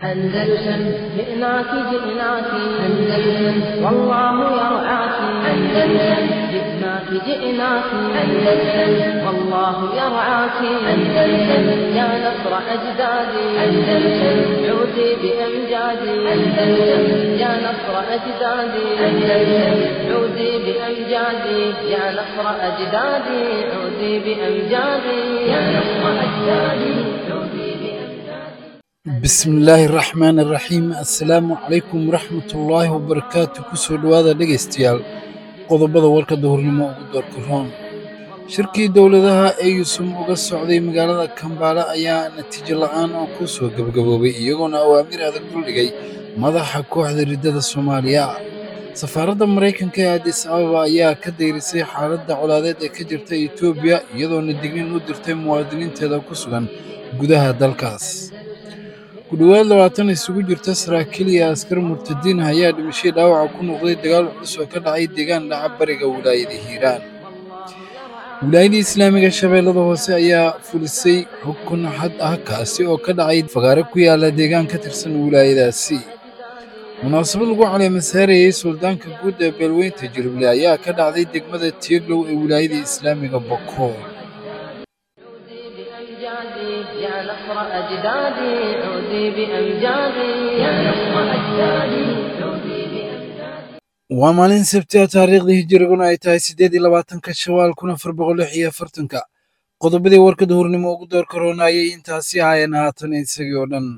أندلسن جئناك جئناك أندلسن والله يرعاك أندلسن جئناك جئناك أندلسن والله يرعاك أندلسن يا نصر أجدادي أندلسن عودي بأمجادي أندلسن يا نصر أجدادي أندلسن عودي بأمجادي يا نصر أجدادي عودي بأمجادي يا نصر أجدادي عودي بأمجادي bismillaahi raxmaani raxiim assalaamu calaykum waraxmatullaahi wabarakaatu kusoo dhowaada dhegaystayaal qodobada warka duhurnimo ugu doorka roon shirkii dowladaha ee yuusum uga socday magaalada kambaale ayaa natiijo la'aan oo ku soo gebagaboobay iyagoona awaamir adag duldhigay madaxa kooxda riddada soomaaliya safaaradda maraykanka ee adis ababa ayaa ka dayrisay xaaladda colaadeed ee ka jirta etoobiya iyadoona dignin u dirtay muwaadiniinteeda ku sugan gudaha dalkaas ku dhowaad labaatan isugu jirta saraakiil iyo askar murtadiin ah ayaa dhimashay dhaawaca ku noqday dagaal culus oo ka dhacay deegaan dhaca bariga wilaayada hiiraan wilaayada islaamiga shabeellada hoose ayaa fulisay xukun xad ah kaasi oo ka dhacay fagaare ku yaala deegaan ka tirsan wilaayadaasi munaasabad lagu caleemasaarayey suldaanka guud ee beelweynta jirible ayaa ka dhacday degmada tieglow ee wilaayada islaamiga bokool عودي بأمجادي يا نصر أجدادي عودي بأمجادي يا نصر أجدادي عودي بأمجادي waa maalin sabti ah taariikhdii hijiriguna ay tahay siddeed iyo labaatanka shawaal kun afar boqol lix iyo afartanka qodobadii warka duhurnimo ugu door karoonayay intaasi ahaayeen haatan isagii oo dhan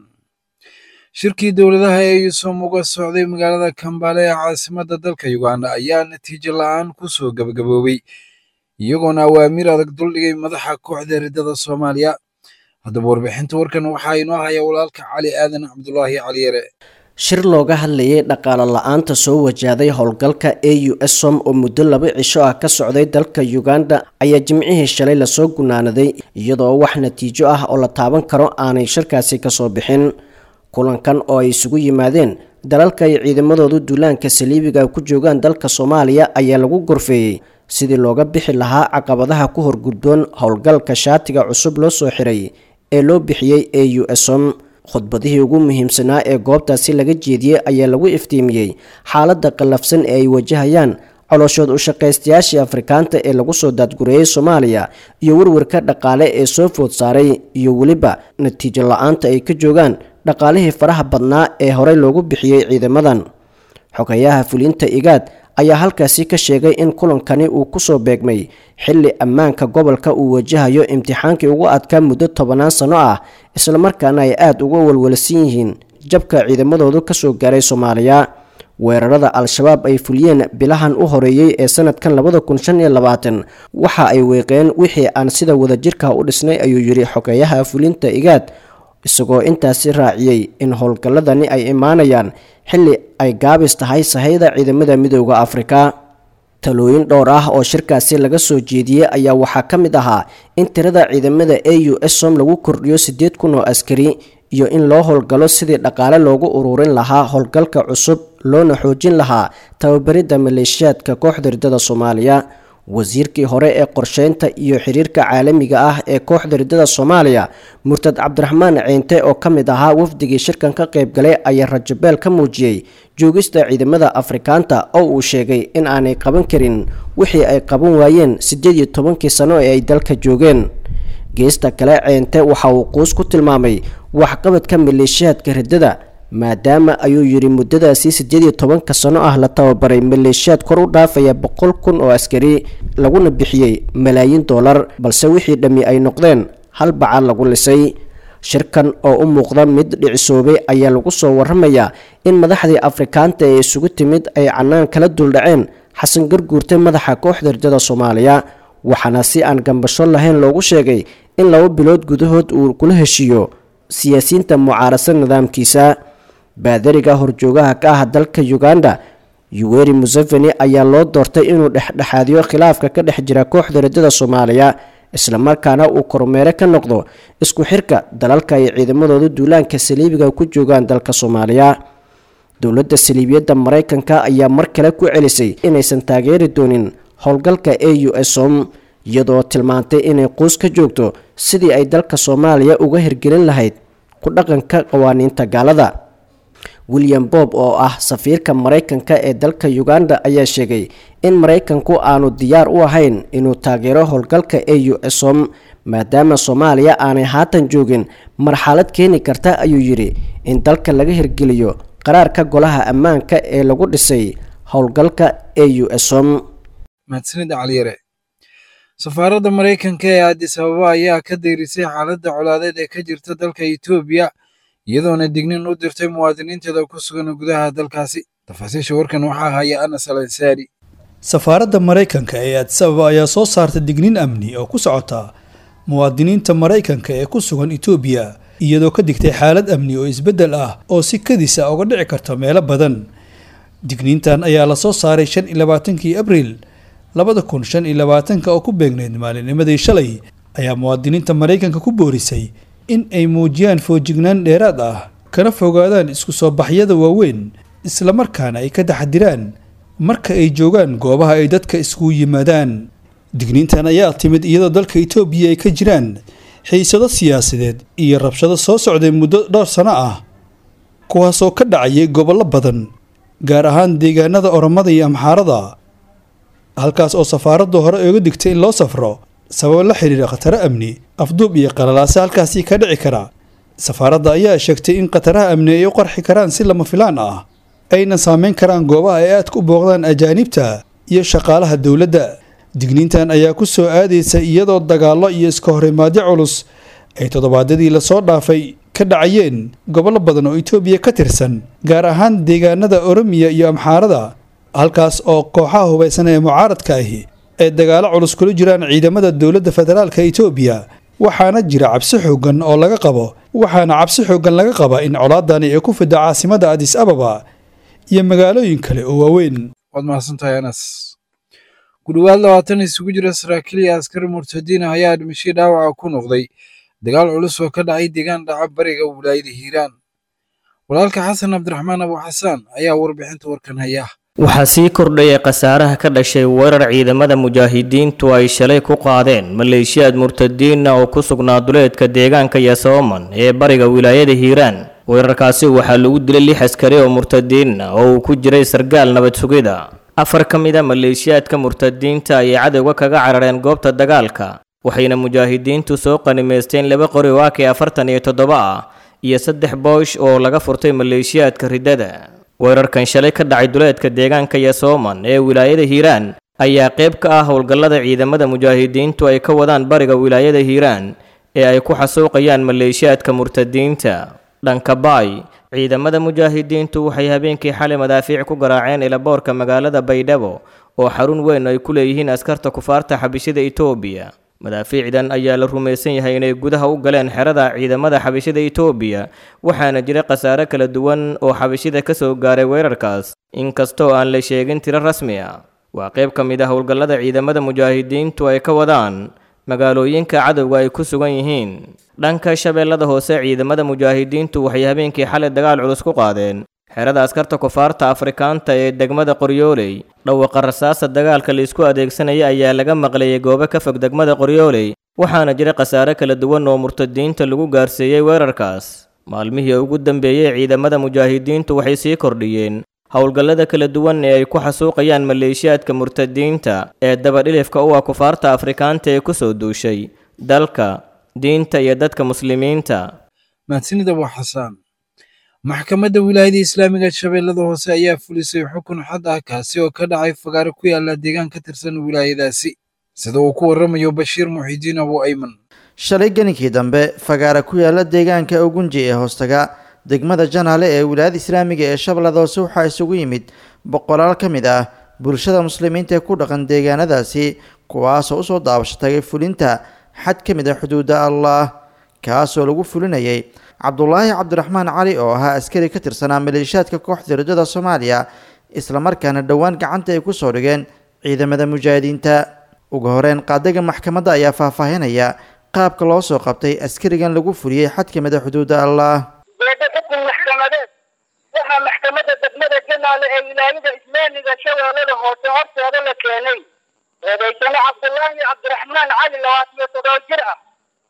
shirkii dowladaha ee yuusum uga socday magaalada kambaale ee caasimadda dalka uganda ayaa natiijo la'aan ku soo gebagaboobay iyagoona awaamiir adag duldhigay madaxa kooxda riddada soomaaliya haddaba warbixinta warkan waxaa inoo haya walaalka cali aadan cabdulaahi caliyare shir looga hadlayay dhaqaale la-aanta soo wajahday howlgalka a u s som oo muddo laba cisho ah ka socday dalka uganda ayaa jimcihii shalay lasoo gunaanaday iyadoo wax natiijo ah oo la taaban karo aanay shirkaasi kasoo bixin kulankan oo ay isugu yimaadeen dalalka ay ciidamadoodu duulaanka saliibiga ku joogaan dalka soomaaliya ayaa lagu gorfeeyey sidii looga bixi lahaa caqabadaha ku horgudboon howlgalka shaatiga cusub loo soo xiray ee loo bixiyey a u s som khudbadihii ugu muhiimsanaa ee goobtaasi laga jeediyey ayaa lagu iftiimiyey xaaladda qallafsan ee ay wajahayaan colooshood u shaqaystayaashii afrikaanta ee lagu soo daadgureeyey soomaaliya iyo warwarka dhaqaale ee soo food saaray iyo weliba natiijo la-aanta ay ka joogaan dhaqaalihii faraha badnaa ee horey loogu bixiyey ciidamadan xogayaha fulinta igaad ayaa halkaasi ka sheegay in kulankani uu kusoo beegmay xilli ammaanka gobolka uu wajahayo imtixaankii ugu adkaa muddo tobanaan sano ah islamarkaana ay aada uga walwalsan yihiin jabka ciidamadoodu kasoo gaaray soomaaliya weerarada al-shabaab ay fuliyeen bilahan u horeeyey ee sanadkan labada kun shan iyo labaatan waxa ay weeqeen wixii aan sida wadajirka u dhisnay ayuu yidhi xogeeyaha fulinta igaad isagoo intaasi raaciyey in howlgalladani ay imaanayaan xilli ay gaabis tahay sahayda ciidamada midooda afrika talooyin dhowr ah oo shirkaasi laga soo jeediyey ayaa waxaa ka mid ahaa in tirada ciidamada a u s som lagu kordhiyo siddeed kun oo askari iyo in loo howlgalo sidii dhaqaale loogu ururin lahaa howlgalka cusub loona xoojin lahaa tababaridda maleeshiyaadka kooxda riddada soomaaliya wasiirkii hore ee qorsheynta iyo xiriirka caalamiga ah ee kooxda riddada soomaaliya murtad cabdiraxmaan ceynte oo ka mid ahaa wafdigii shirkan ka qaybgalay ayaa rajabeel ka muujiyey joogista ciidamada afrikaanta oo uu sheegay in aanay qaban karin wixii ay qaban waayeen siddeed iyo tobankii sano ee ay dalka joogeen geesta kale ceynte waxa uu quus ku tilmaamay waxqabadka maleeshiyaadka riddada maadaama ayuu yidhi muddadaasi siddeed iyo tobanka sano ah la tababaray maleeshiyaad kor u dhaafaya boqol kun oo askari laguna bixiyey malaayiin dollar balse wixii dhammi ay noqdeen hal baca lagu lisay shirkan oo u muuqda mid dhicisoobay ayaa lagu soo waramayaa in madaxdii afrikaanta ee isugu timid ay cannaan kala duldhaceen xasan garguurte madaxa kooxda riddada soomaaliya waxaana si aan gambasho lahayn loogu sheegay in laba bilood gudahood uu kula heshiiyo siyaasiyiinta mucaarasa nidaamkiisa baadariga horjoogaha ka ah dalka uganda yuweri museveni ayaa loo doortay inuu dhexdhexaadiyo khilaafka ka dhex jira kooxda riddada soomaaliya islamarkaana uu kormeere ka noqdo isku xirka dalalka ay ciidamadooda duulaanka saliibiga ku joogaan dalka soomaaliya dowladda saliibiyadda maraykanka ayaa mar kale ku celisay inaysan taageeri doonin howlgalka a u s om iyadoo tilmaantay inay quus ka joogto sidii ay dalka soomaaliya uga hirgelin lahayd ku dhaqanka qawaaniinta gaalada william bob oo ah safiirka maraykanka ee dalka uganda ayaa sheegay in maraykanku aanu diyaar u ahayn inuu taageero howlgalka e u som maadaama soomaaliya aanay haatan joogin marxalad keeni karta ayuu yidhi in dalka laga hirgeliyo qaraarka golaha ammaanka ee lagu dhisay howlgalka e u som mahadsanida caliyare safaaradda maraykanka ee addis ababa ayaa ka dayrisay xaaladda colaadeed ee ka jirta dalka etoobiya iyadoona dignin u dirtay muwaadiniinteeda ku sugan gudaha dalkaasi tafaasiisha warkan waxaa haya anas al ansaari safaaradda maraykanka ee addis ababa ayaa soo saarta digniin amni oo ku socota muwaadiniinta maraykanka ee ku sugan etoobiya iyadoo ka digtay xaalad amni oo isbeddel ah oo si kadis a uga dhici karta meelo badan digniintan ayaa lasoo saaray shan iyo labaatankii abriil labada kun shan iyo labaatanka oo ku beegneyd maalinimadii shalay ayaa muwaadiniinta maraykanka ku boorisay in ay muujiyaan foojignaan dheeraad ah kana fogaadaan isku soo baxyada waaweyn islamarkaana ay ka taxdiraan marka ay joogaan goobaha ay dadka iskugu yimaadaan digniintan ayaa timid iyadoo dalka etoobiya ay ka jiraan xiisado siyaasadeed iyo rabshado soo socday muddo dhowr sano ah kuwaasoo ka dhacayay gobollo badan gaar ahaan deegaanada oromada iyo amxaarada halkaas oo safaaraddu hore ooga digtay in loo safro sababo la xiriira khataro amni afduub iyo qalalaase halkaasii ka dhici kara safaaradda ayaa sheegtay in khataraha amni ay u qarxi karaan si lama filaan ah ayna saameyn karaan goobaha ay aadka u booqdaan ajaanibta iyo shaqaalaha dowladda digniintan ayaa ku soo aadaysa iyadoo dagaallo iyo iska horimaadyo culus ay toddobaadyadii lasoo dhaafay ka dhacayeen gobollo badan oo etoobiya ka tirsan gaar ahaan deegaanada oromiya iyo amxaarada halkaas oo kooxaha hubaysan ee mucaaradka ahi ay dagaalo culus kula jiraan ciidamada dowladda federaalka etoobiya waxaana jira cabsi xooggan oo laga qabo waxaana cabsi xooggan laga qaba in colaadani ay ku fidda caasimada adis ababa iyo magaalooyin kale oo waaweyn waad mahadsantahay anas ku dhowaad labaatan isugu jira saraakiil iyo askar murtadiin ah ayaa dhimashay dhaawaca ku noqday dagaal culus oo ka dhacay deegaan dhaca bariga wilaayada hiiraan walaalka xasan cabdiraxmaan abu xasaan ayaa warbixinta warkan haya waxaa sii kordhayay khasaaraha ka dhashay weerar ciidamada mujaahidiintu ay shalay ku qaadeen maleeshiyaad murtadiina oo ku sugnaa duleedka deegaanka yasooman ee bariga wilaayada hiiraan weerarkaasi waxaa lagu dilay lix askari oo murtadiin ah oo uu ku jiray sargaal nabad sugida afar ka mid a maleeshiyaadka murtadiinta ayay cadowga kaga carareen goobta dagaalka waxayna mujaahidiintu soo qanimaysteen laba qori oo ak afartan iyo toddoba ah iyo saddex boosh oo laga furtay maleeshiyaadka riddada weerarkan shalay ka dhacay duleedka deegaanka yasooman ee wilaayada hiiraan ayaa qayb ka ah howlgallada ciidamada mujaahidiintu ay ka wadaan bariga wilaayada hiiraan ee ay ku xasuuqayaan maleeshiyaadka murtadiinta dhanka baay ciidamada mujaahidiintu waxay habeenkii xalay madaafiic ku garaaceen ilaboorka magaalada baydhabo oo xarun weyn ay ku leeyihiin askarta kufaarta xabishada etoobiya madaafiicdan ayaa la rumaysan yahay inay gudaha u galeen xerada ciidamada xabishada etoobiya waxaana jira khasaare kala duwan oo xabishida ka soo gaaray weerarkaas inkastoo aan la sheegin tiro rasmi ah waa qayb ka mid ah howlgallada ciidamada mujaahidiintu ay ka wadaan magaalooyinka cadowga ay ku sugan yihiin dhanka shabeellada hoose ciidamada mujaahidiintu waxay habeenkii xalay dagaal culus ku qaadeen xerada askarta kufaarta afrikaanta ee degmada qoryooley dhawaqa rasaasa dagaalka laisku adeegsanaya ayaa laga maqlayay goobo ka fog degmada qoryooley waxaana jira khasaare kala duwan oo murtadiinta lagu gaarsiiyey weerarkaas maalmihii ugu dambeeyey ciidamada mujaahidiintu waxay sii kordhiyeen howlgallada kala duwan ee ay ku xasuuqayaan maleeshiyaadka murtadiinta ee dabadhilifka u ah kufaarta afrikaanta ee ku soo duushay dalka diinta iyo dadka muslimiinta mahadsanid abu xasaan maxkamadda wilaayada islaamiga shabeellada hoose ayaa fulisay xukun xad ah kaasi oo ka dhacay fagaare ku yaala deegaan ka tirsan wilaayadaasi sida uu ku warramayo bashiir muxidiin abu ayman shalay geninkii dambe fagaare ku yaala deegaanka ugunji ee hoostaga degmada janaale ee wilaayada islaamiga ee shabeellada hoose waxaa isugu yimid boqolaal ka mid ah bulshada muslimiinta ee ku dhaqan deegaanadaasi kuwaasoo usoo daabasho tagay fulinta xad ka mid ah xuduudda allah kaasoo lagu fulinayay cabdulaahi cabdiraxmaan cali oo ahaa askari ka tirsanaa maleeshiyaadka kooxda rajada soomaaliya islamarkaana dhowaan gacanta ay kusoo dhigeen ciidamada mujaahidiinta ugu horeyn qaadaga maxkamadda ayaa faahfaahinaya qaabka loo soo qabtay askarigan lagu fuliyey xad ka mid a xuduudda allah beeda xukun maxkamadeed waxaa maxkamadda degmada janaale ee wilaayada islaamiga shabeellada hoose horteeda la keenay eedaysane cabdulaahi cabdiraxmaan cali labaatan iyo toddoba jir ah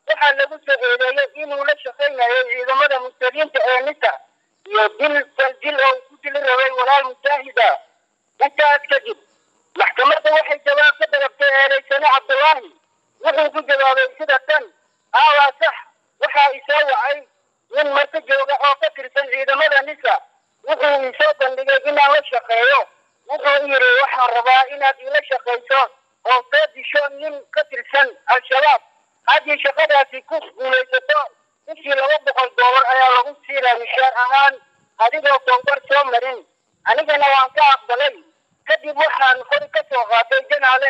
waxaa lagu soo eedeeyey inuu la shaqaynayo ciidamada muslimiinta ee nisa iyo dil dil oo ku dili rabay walaal mujaahida intaas kadib maxkamadda waxay jawaab ka dalabtay eedaysane cabdullaahi wuxuu ku jawaabay sida tan aawaa sax waxaa isoo wacay nin marka jooga oo ka tirsan ciidamada nisa wuxuu isoo bandhigay inaan la shaqeeyo wuxuu yidhi waxaan rabaa inaad ila shaqayso oo soo disho nin ka tirsan al-shabaab haddii shaqadaasi ku guulaysato bishii laba boqol doolar ayaa lagu siinaa mishaar ahaan adigoo towbar soo marin anigana waan ka aqbalay kadib waxaan qori ka soo qaatay janaale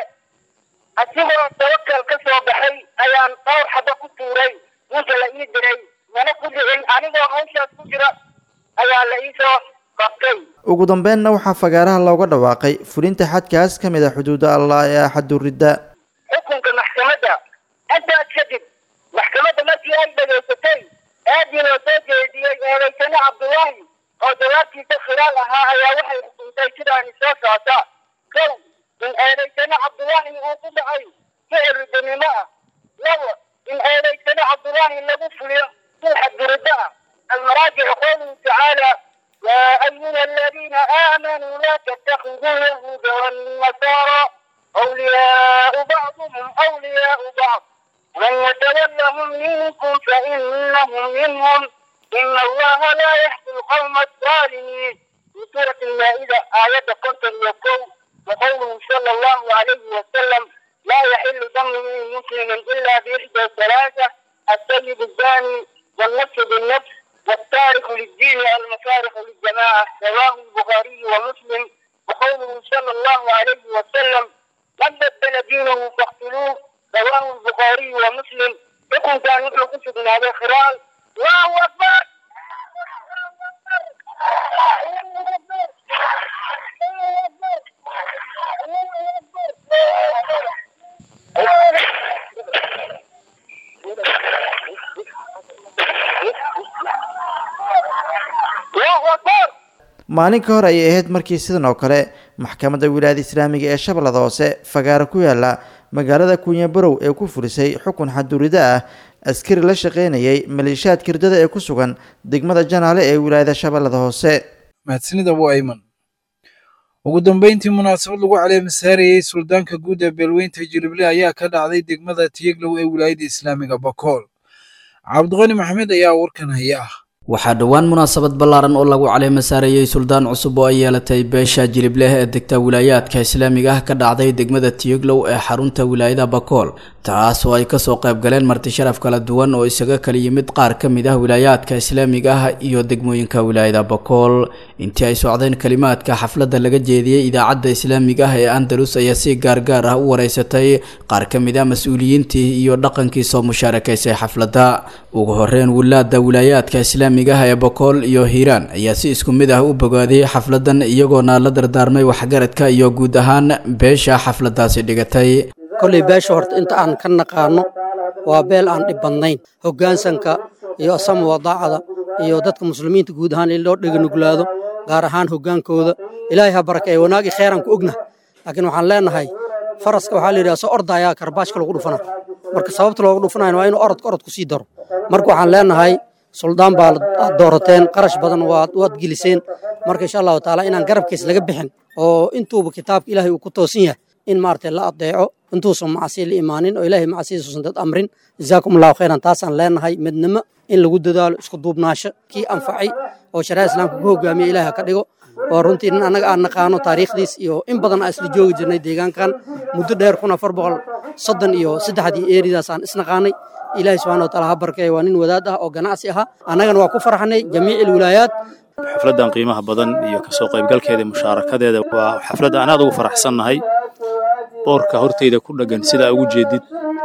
asigoo tawakal ka soo baxay ayaan dhowr xaba ku tuuray ninka la ii diray mana ku dhicin anigoo hawshaas ku jira ayaa la iisoo qabtay ugu dambeynna waxaa fagaaraha looga dhawaaqay fulinta xadkaas ka mid a xuduuda allah ee axaduridda xukunka maxkamadda intaas kadib maxkamadda markii ay dhegaysatay aadii loo soo jeediyey eedaysane cabdullaahi oo jawaabtiisa khilaal ahaa ayaa waxay xukuntay sidaani soo socota kow in eedaysane cabdullaahi uu ku dhacay ficil ridanimo ah labo in eedaysane cabdullaahi lagu fuliyo si xadgudubbo ah almaraajic qowluhu tacaala يا أيها الذين آمنوا لا تتخذوا اليهود والنصارى أولياء بعضهم أولياء بعض من يتولهم منكم فإنهم منهم إن الله لا يهدي القوم الظالمين في سورة المائدة آية كنت يقول وقوله صلى الله عليه وسلم لا يحل دم مسلم إلا بإحدى ثلاثة السيد الزاني والنفس بالنفس والتارك للدين المفارق للجماعة رواه البخاري ومسلم وقوله صلى الله عليه وسلم من بدل دينه فاقتلوه رواه البخاري ومسلم يكون كان مثل قصد من هذا الخلال الله أكبر الله أكبر maalin ka hor ayay ahayd markii sidan oo kale maxkamadda wilaayada islaamiga ee shabeellada hoose fagaaro ku yaala magaalada kunyabarow ee ku fulisay xukun xadurida ah askari la shaqaynayay maleeshiyaad kirdada ee ku sugan degmada janaale ee wilaayada shabeellada hoose mahadsanid abu ayman ugu dambeyntii munaasabad lagu caleemasaarayey suldaanka guud ee beelweynta jilible ayaa ka dhacday degmada tiyeglow ee wilaayada islaamiga bakool cabdiqani maxamed ayaa warkan haya ah waxaa dhowaan munaasabad ballaaran oo lagu caleema saarayey suldaan cusub oo ay yeelatay beesha jilibleh ee degta wilaayaadka islaamiga ah ka dhacday degmada tiyoglow ee xarunta wilaayada bakool taas oo ay kasoo qayb galeen marti sharaf kala duwan oo isaga kala yimid qaar ka mid ah wilaayaadka islaamiga ah iyo degmooyinka wilaayada bakool intii ay socdeen kalimaadka xafladda laga jeediyey idaacadda islaamiga ah ee andalus ayaa si gaargaar ah u wareysatay qaar ka mid ah mas-uuliyiintii iyo dhaqankii soo mushaarakaysay xafladda ugu horeyn wilaada wilaayaadka islaamiga ah ee bakool iyo hiiraan ayaa si isku mid ah u bogaadiyey xafladan iyagoona la dardaarmay waxgaradka iyo guud ahaan beesha xafladaasi dhigatay kolley beesha horta inta aan ka naqaano waa beel aan dhib badnayn hoggaansanka iyo asama wadaacada iyo dadka muslimiinta guud ahaan in loo dheganuglaado gaar ahaan hoggaankooda ilaahay ha barakeeye wanaagi kheyran ku ogna laakiin waxaan leenahay faraska waxaa la yidhaha soo ordayaa karbaashka lagu dhufana marka sababta loogu dhufanayo waa inuu orodka orod ku sii daro marka waxaan leenahay suldaan baa aad doorateen qarash badan waad waad geliseen marka insha allahu taala inaan garabkiis laga bixin oo intuuba kitaabka ilaahay uu ku toosan yahay in maaragtay la adeeco intuusan macsiya la imaanin oo ilaahay macsiyadiisuusan dad amrin jazaakum allahu khayran taasaan leenahay midnimo in lagu dadaalo isku duubnaasho kii anfacay oo shariicada islaamka ku hogaamiya ilaahay ha ka dhigo oo runtii nin annaga aan naqaano taariikhdiis iyo in badan aan isla joogi jirnay deegaankan muddo dheer kun afar boqol soddon iyo saddexdii eeridaas aan isnaqaanay ilaahay subxana wa taala ha barkeeya waa nin wadaad ah oo ganacsi ahaa annagana waa ku farxnay jamiici ilwilaayaat xafladdan qiimaha badan iyo kasoo qaybgalkeeda iyo mushaarakadeeda waa xaflad aan aad ugu faraxsannahay boorka horteyda ku dheggan sidaa ugu jeedid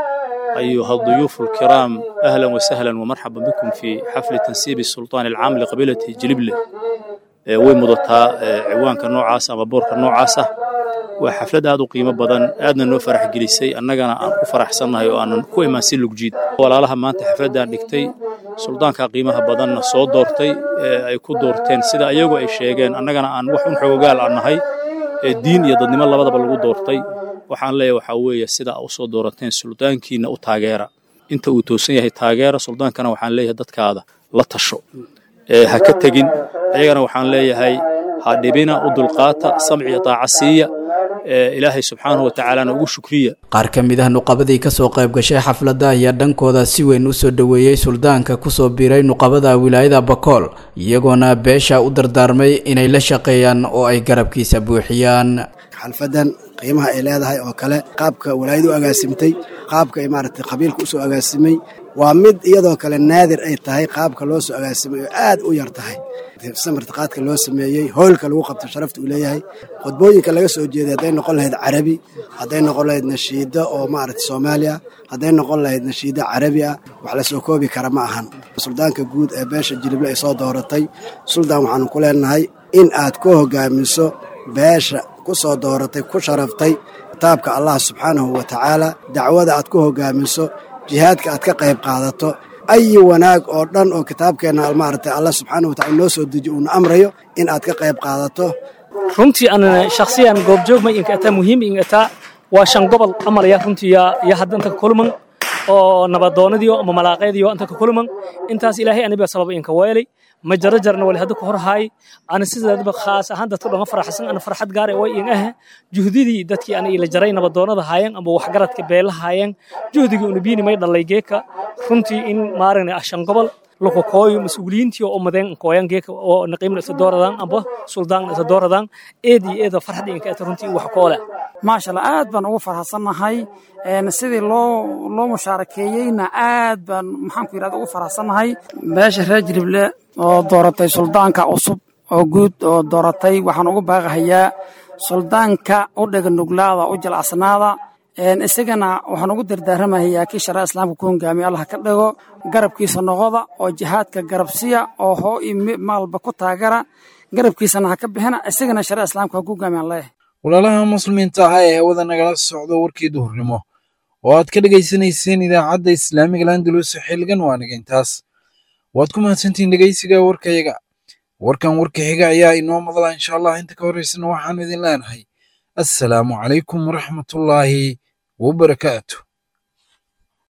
أيها الضيوف الكرام أهلا وسهلا ومرحبا بكم في حفل تنسيب السلطان العام لقبيلة جلبلة way mudataa ciwaanka noocaas ama boorka noocaasa waa xaflad aad u qiimo badan aadna noo farax gelisay annagana aan ku faraxsannahay oo aanan ku imaan si lugjiid walaalaha maanta xafladdan dhigtay suldaanka qiimaha badanna soo doortay ay ku doorteen sida ayagu ay sheegeen annagana aan wax un xoogaal aan nahay diin iyo dadnimo labadaba lagu doortay waxaan leeyahay waxaa weeye sida u soo doorateen suldaankiina u taageera inta uu toosan yahay taageera suldaankana waxaan leeyahay dadkaada la tasho ee ha ka tegin ayagana waxaan leeyahay ha dhibina u dulqaata samci iyo daaca siiya ee ilaahay subxaanahu wa tacaalana ugu shukriya qaar ka mid ah nuqabadii kasoo qayb gashay xafladda ayaa dhankooda si weyn u soo dhoweeyey suldaanka kusoo biiray nuqabada wilaayada bakool iyagoona beesha u dardaarmay inay la shaqeeyaan oo ay garabkiisa buuxiyaan xalfadan qiimaha ay leedahay oo kale qaabka walaayadu u agaasimtay qaabka ay maaragtay qabiilka usoo agaasimay waa mid iyadoo kale naadir ay tahay qaabka loo soo agaasimay oo aad u yar tahay samartiqaadka loo sameeyey hoylka lagu qabto sharafta uu leeyahay khudbooyinka laga soo jeeday hadday noqon lahayd carabi hadday noqon lahayd nashiida oo maaragtay soomaaliya hadday noqon lahayd nashiida carabi ah wax la soo koobi kara ma ahan suldaanka guud ee beesha jilible ay soo dooratay suldaan waxaanu ku leenahay in aad ku hogaamiso beesha ku soo dooratay ku sharaftay kitaabka allah subxaanahu wa tacaala dacwada aad ku hogaamiso jihaadka aad ka qayb qaadato ayi wanaag oo dhan oo kitaabkeenna maaragtay allah subxaanahu wa tacala noo soo deji uuna amrayo in aad ka qayb qaadato runtii an shakhsiyan goobjoog ma inka ataa muhiim inka ataa waa shan gobol amalaya runtii ya hadda inta kulman oo nabadoonadiyo ama malaaqeediyo inta ka kulman intaas ilaahay aniba sabab inka weelay ma jaro jarna wali hadda ka hor haay ana sidaadba khaas ahaan dadka dhama faraxsan ana farxad gaar way in ah juhdidii dadkii ana ila jaray nabadoonada haayeen ama waxgaradka beela haayeen juhdigii una biini may dhalay geeka runtii in maaragna ashan gobol loko kooyo mas-uuliyiintii oo umadeen kooyan geeka oo naqiimna isa dooradaan amba suldaanna isa dooradaan eed iyo eeda farxadda inka ata runtii wax koole maasha allah aad baan ugu farxsannahay sidii loo loo mushaarakeeyeyna aad baan maxaan ku yidhahda ugu farxsannahay beesha reer jilible oo dooratay suldaanka cusub oo guud oo dooratay waxaan ugu baaqahayaa suldaanka u dhega nuglaada u jilcadsanaada isagana waxaan ugu dardaaramahayaa kii sharaa islaamka ku hogaamiya allah ka dhigo garabkiisa noqoda oo jihaadka garabsiya oo hoo iyo maalba ku taagara garabkiisana ha ka bixina isagana sharaa islaamka ha ku hogaamiyan leeyahay walaalaha muslimiinta ah ee hawada nagala socdo warkii duhurnimo oo aad ka dhegaysanayseen idaacadda islaamiga landalus xilligan waa naga intaas waad ku mahadsantihiin dhegaysiga warkayaga warkan warka xiga ayaa inoo madala insha allah inta ka horraysana waxaanu idin leenahay assalaamu calaykum waraxmatullaahi wabarakaatu